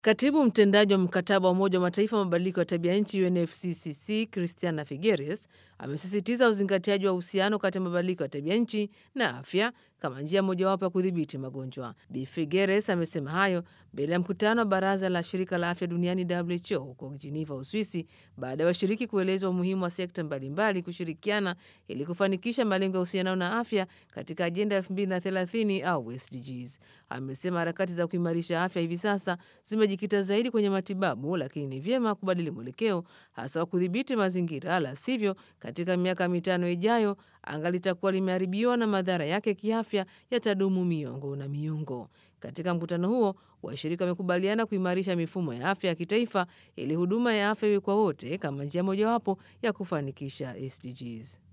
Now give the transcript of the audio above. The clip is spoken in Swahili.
Katibu mtendaji wa mkataba wa Umoja wa Mataifa wa mabadiliko ya tabia nchi UNFCCC Christiana Figueres amesisitiza uzingatiaji wa uhusiano kati ya mabadiliko ya tabia nchi na afya kama njia mojawapo ya kudhibiti magonjwa. Bi Figueres amesema hayo mbele ya mkutano wa baraza la shirika la afya duniani WHO huko Geneva, Uswisi, baada ya washiriki kuelezwa umuhimu wa sekta mbalimbali kushirikiana ili kufanikisha malengo ya uhusiano na afya katika ajenda 2030 au SDGs. Amesema harakati za kuimarisha afya hivi sasa zimejikita zaidi kwenye matibabu, lakini ni vyema kubadili mwelekeo, hasa wa kudhibiti mazingira, la sivyo katika miaka mitano ijayo anga litakuwa limeharibiwa na madhara yake kiafya yatadumu miongo na miongo. Katika mkutano huo, washirika wamekubaliana kuimarisha mifumo ya afya ya kitaifa ili huduma ya afya iwe kwa wote kama njia mojawapo ya kufanikisha SDGs.